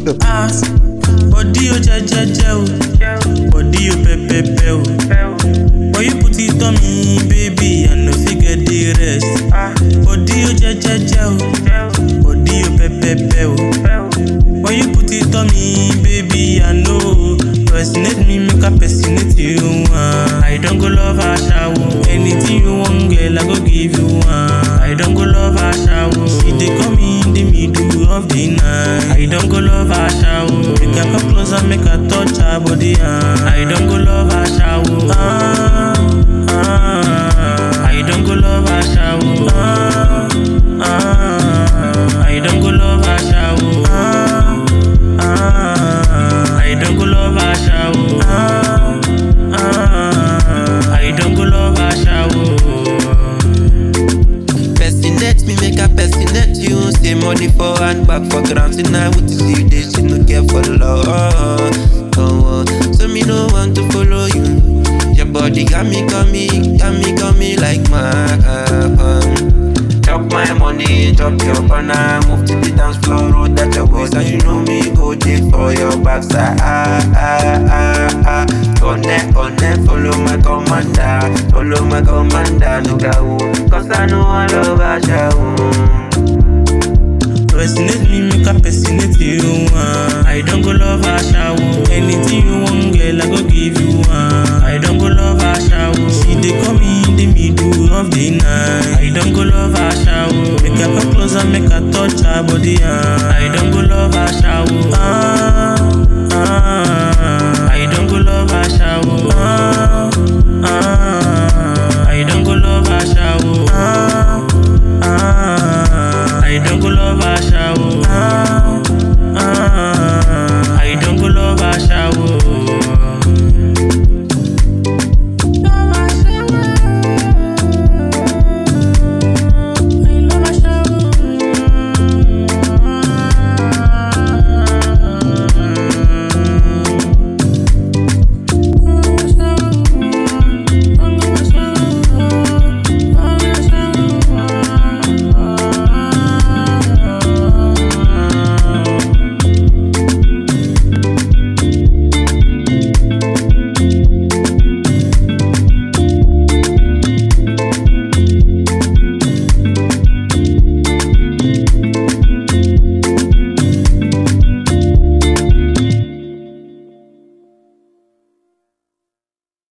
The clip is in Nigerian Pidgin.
up. Ah, body o jẹjẹjẹ o, body o pẹpẹpẹ o. But you put it on me, baby, I no fit get the rest. Body o jẹjẹjẹ o, body o pẹpẹpẹ o. But you put it on me, baby, I know. Personate me, make I personate you. Uh. I don't go love a shower. Anything you want, girl, I go give you one. I don't go love a shower. She dey call me in the middle of the night. I don't go love a shower. Make her come closer, make her touch her body. Uh. I don't go love a shower. Uh, uh, I don't go love a shower. Uh, uh, I don't go love a shower. Uh, uh, I don't go love a shower. Uh, uh, I don't go love a shower. Personate me, make a personate you. Say money for hand, back for ground. Tonight with you, this she no care for love. Oh, oh. So me no want to follow you. Your body got me, got me, got me, got me like my. Chop my money, chop your banana. Move to the dance floor, roll that your waist, and you know me go there for your backside. Ah ah ah ah. Connect, connect, follow my commander, follow my commander. Look at who, cause I know I love I Personate me, make I personate you. Uh. I don't go love a shower. Anything you want, girl, I go give you. Uh. I don't go love